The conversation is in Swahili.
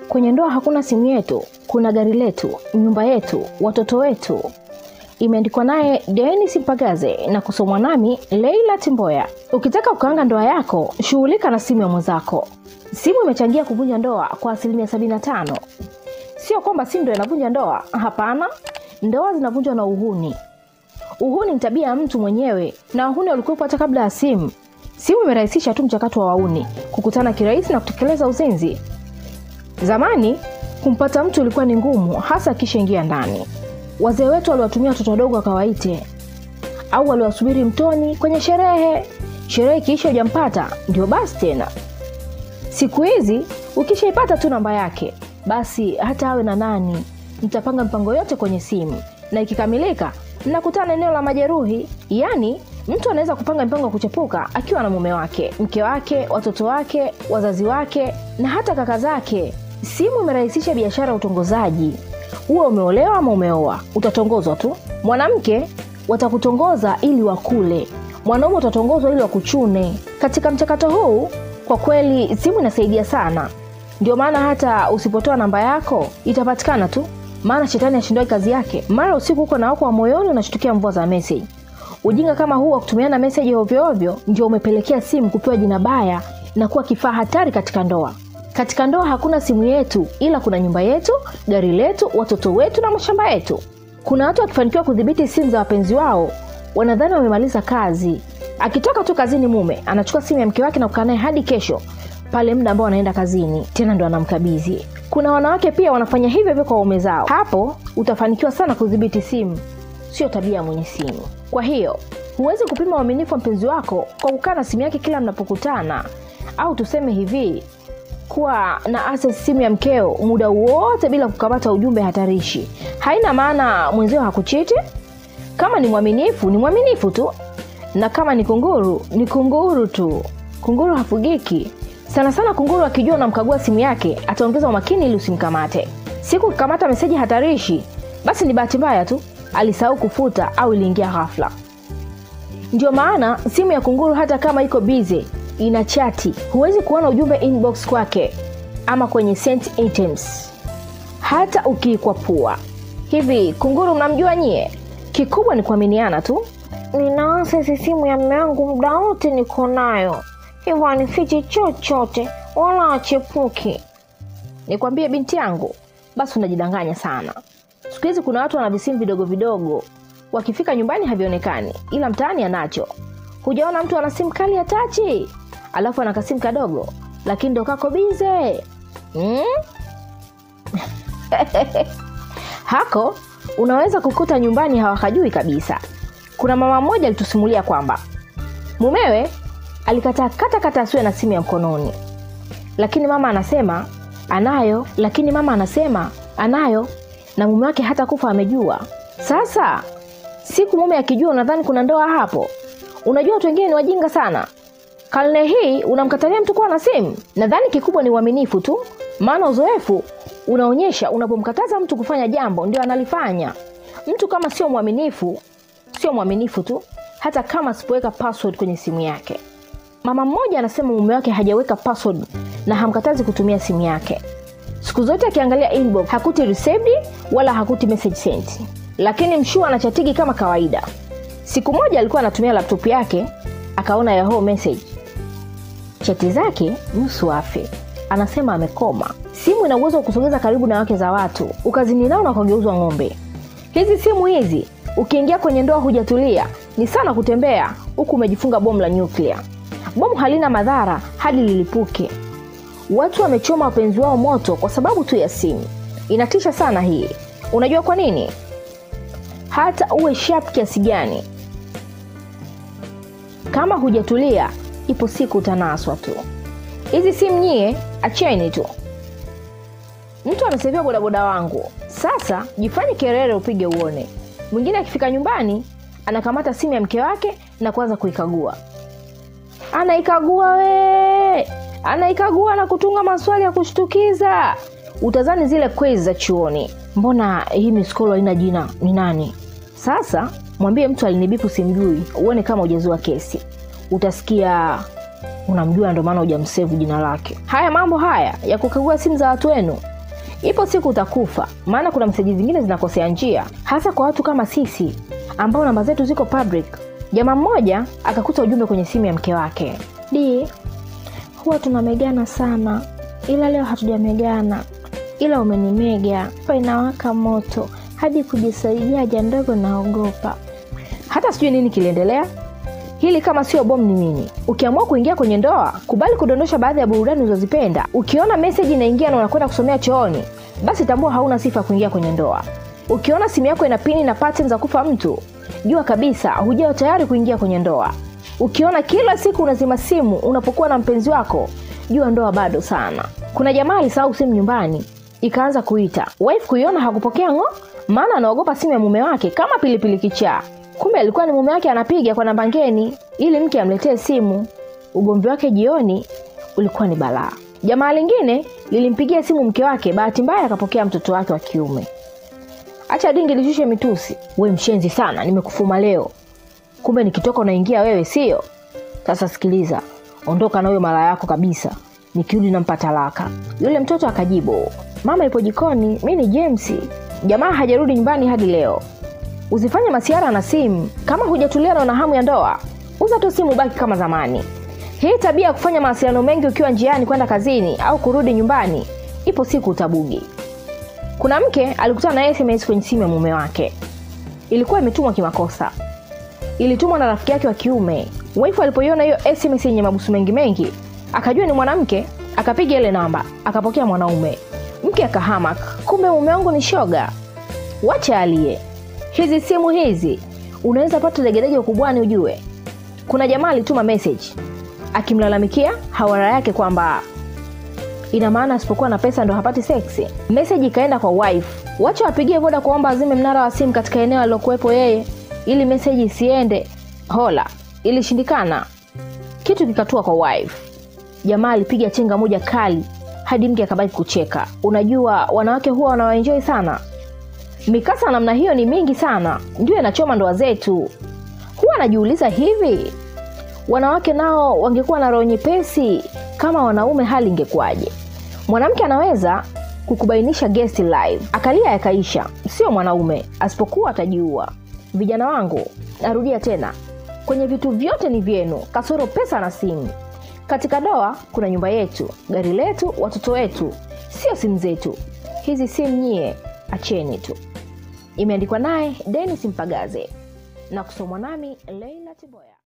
Kwenye ndoa hakuna simu yetu, kuna gari letu, nyumba yetu, watoto wetu. Imeandikwa naye Denis Mpagaze na kusomwa nami Leila Timboya. Ukitaka kukaanga ndoa yako, shughulika na simu ya mwenzako. Simu imechangia kuvunja ndoa kwa asilimia 75. Sio kwamba simu ndo inavunja ndoa, hapana. Ndoa zinavunjwa na uhuni. Uhuni ni tabia ya mtu mwenyewe, na uhuni ulikuwepo hata kabla ya simu. Simu imerahisisha tu mchakato wa wauni kukutana kirahisi na kutekeleza uzinzi. Zamani kumpata mtu ilikuwa ni ngumu, hasa akishaingia ndani. Wazee wetu waliwatumia watoto wadogo wakawaite, au waliwasubiri mtoni kwenye sherehe. Sherehe ikiisha hujampata, ndio basi tena. Siku hizi ukishaipata tu namba yake, basi hata awe na nani, mtapanga mpango yote kwenye simu, na ikikamilika mnakutana eneo la majeruhi. Yaani mtu anaweza kupanga mpango wa kuchepuka akiwa na mume wake, mke wake, watoto wake, wazazi wake na hata kaka zake. Simu imerahisisha biashara ya utongozaji. Uwe umeolewa ama umeoa, utatongozwa tu. Mwanamke watakutongoza ili wakule, mwanaume utatongozwa ili wakuchune. Katika mchakato huu, kwa kweli simu inasaidia sana. Ndio maana hata usipotoa namba yako itapatikana tu, maana shetani ashindwai kazi yake. Mara usiku huko na wako wa moyoni unashtukia mvua za meseji. Ujinga kama huu wa kutumiana meseji ovyoovyo ndio umepelekea simu kupewa jina baya na kuwa kifaa hatari katika ndoa. Katika ndoa hakuna simu yetu, ila kuna nyumba yetu, gari letu, watoto wetu na mashamba yetu. Kuna watu wakifanikiwa kudhibiti simu za wapenzi wao, wanadhani wamemaliza kazi. Akitoka tu kazini, mume anachukua simu ya mke wake na kukaa naye hadi kesho pale muda ambao anaenda kazini, tena ndo anamkabidhi. Kuna wanawake pia wanafanya hivyo hivyo kwa waume zao. Hapo utafanikiwa sana kudhibiti simu, sio tabia ya mwenye simu. Kwa hiyo huwezi kupima uaminifu wa mpenzi wako kwa kukaa na simu yake kila mnapokutana, au tuseme hivi kuwa na access simu ya mkeo muda wote bila kukamata ujumbe hatarishi. Haina maana mwenzio hakuchiti. Kama ni mwaminifu, ni mwaminifu tu, na kama ni kunguru, ni kunguru tu. Kunguru hafugiki. Sana sana kunguru akijua unamkagua simu yake, ataongeza umakini ili usimkamate. Siku ukikamata meseji hatarishi, basi ni bahati mbaya tu, alisahau kufuta au iliingia ghafla. Ndio maana simu ya kunguru hata kama iko bize ina chati, huwezi kuona ujumbe inbox kwake ama kwenye sent items, hata ukiikwapua. Hivi kunguru mnamjua nyie? Kikubwa ni kuaminiana tu. Nina asesi simu ya mme wangu muda wote niko nayo, hivyo anifichi chochote wala achepuki. Nikwambie binti yangu, basi unajidanganya sana. Siku hizi kuna watu wana visimu vidogo vidogo, wakifika nyumbani havionekani, ila mtaani anacho. Hujaona mtu ana simu kali ya tachi, alafu ana kasimu kadogo, lakini ndo kako bize hmm? hako unaweza kukuta nyumbani hawakajui kabisa. Kuna mama mmoja alitusimulia kwamba mumewe alikataa kata kata asiwe na simu ya mkononi, lakini mama anasema anayo, lakini mama anasema anayo, na mume wake hata kufa amejua. Sasa siku mume akijua, unadhani kuna ndoa hapo? Unajua watu wengine ni wajinga sana. Karne hii unamkatalia mtu kuwa na simu? Nadhani kikubwa ni uaminifu tu, maana uzoefu unaonyesha unapomkataza mtu kufanya jambo ndio analifanya. Mtu kama sio mwaminifu, sio mwaminifu tu, hata kama asipoweka password kwenye simu yake. Mama mmoja anasema mume wake hajaweka password na hamkatazi kutumia simu yake. Siku zote akiangalia inbox hakuti received wala hakuti message sent, lakini mshua anachatigi kama kawaida. Siku moja alikuwa anatumia laptop yake akaona yahoo message, chati zake nusu afe. Anasema amekoma. Simu ina uwezo wa kusogeza karibu na wake za watu, ukazini nao na ukageuzwa ng'ombe. Hizi simu hizi ukiingia kwenye ndoa hujatulia, ni sana kutembea huku umejifunga bomu la nyuklia. Bomu halina madhara hadi lilipuke. Watu wamechoma wapenzi wao moto kwa sababu tu ya simu. Inatisha sana hii. Unajua kwa nini? Hata uwe sharp kiasi gani, kama hujatulia, ipo siku utanaswa tu. Hizi simu nyie, acheni tu. Mtu amesevia bodaboda wangu, sasa jifanye kerere upige uone. Mwingine akifika nyumbani anakamata simu ya mke wake na kuanza kuikagua, anaikagua we, anaikagua na kutunga maswali ya kushtukiza. Utazani zile quiz za chuoni. Mbona hii miskolo haina jina? Ni nani? Sasa mwambie mtu alinibipu simjui, uone kama hujazua kesi. Utasikia unamjua, ndo maana hujamsevu jina lake. Haya mambo haya ya kukagua simu za watu wenu ipo siku utakufa maana kuna meseji zingine zinakosea njia hasa kwa watu kama sisi ambao namba zetu ziko public jamaa mmoja akakuta ujumbe kwenye simu ya mke wake di huwa tunamegana sana ila leo hatujamegana ila umenimega pa inawaka moto hadi kujisaidia haja ndogo naogopa hata sijui nini kiliendelea hili kama sio bomu ni nini ukiamua kuingia kwenye ndoa kubali kudondosha baadhi ya burudani ulizozipenda ukiona meseji inaingia na unakwenda kusomea chooni basi tambua hauna sifa ya kuingia kwenye ndoa ukiona simu yako ina pini na pattern za kufa mtu jua kabisa hujao tayari kuingia kwenye ndoa ukiona kila siku unazima simu unapokuwa na mpenzi wako jua ndoa bado sana kuna jamaa alisahau simu nyumbani ikaanza kuita wife kuiona hakupokea ng'o maana anaogopa simu ya mume wake kama pilipili kichaa kumbe alikuwa ni mume wake anapiga kwa namba ngeni ili mke amletee simu ugomvi wake jioni ulikuwa ni balaa jamaa lingine lilimpigia simu mke wake bahati mbaya akapokea mtoto wake wa kiume acha dingi lishushe mitusi we mshenzi sana nimekufuma leo kumbe nikitoka unaingia wewe sio sasa sikiliza ondoka na huyo mara yako kabisa nikirudi nampa talaka yule mtoto akajibu mama ipo jikoni mi ni james jamaa hajarudi nyumbani hadi leo usifanye masiara na simu kama hujatulia na una hamu ya ndoa uza tu simu baki kama zamani hii tabia ya kufanya mawasiliano mengi ukiwa njiani kwenda kazini au kurudi nyumbani ipo siku utabugi kuna mke alikutana na sms kwenye simu ya mume wake ilikuwa imetumwa kimakosa ilitumwa na rafiki yake wa kiume wifu alipoiona hiyo sms yenye mabusu mengi mengi akajua ni mwanamke akapiga ile namba akapokea mwanaume mke akahamak kumbe mume wangu ni shoga wache aliye hizi simu hizi unaweza pata degedege ukubwani ujue kuna jamaa alituma message akimlalamikia hawara yake kwamba ina maana asipokuwa na pesa ndo hapati seksi meseji ikaenda kwa wife wacha wapigie voda kuomba azime mnara wa simu katika eneo alilokuwepo yeye ili meseji isiende hola ilishindikana kitu kikatua kwa wife jamaa alipiga chenga moja kali hadi mke akabaki kucheka unajua wanawake huwa wanawaenjoi sana mikasa namna hiyo ni mingi sana ndio inachoma ndoa zetu huwa anajiuliza hivi wanawake nao wangekuwa na roho nyepesi kama wanaume hali ingekuwaje mwanamke anaweza kukubainisha guest live akalia yakaisha sio mwanaume asipokuwa atajiua vijana wangu narudia tena kwenye vitu vyote ni vyenu kasoro pesa na simu katika doa kuna nyumba yetu gari letu watoto wetu sio simu zetu hizi simu nyie acheni tu imeandikwa naye denis mpagaze na kusomwa nami leila tiboya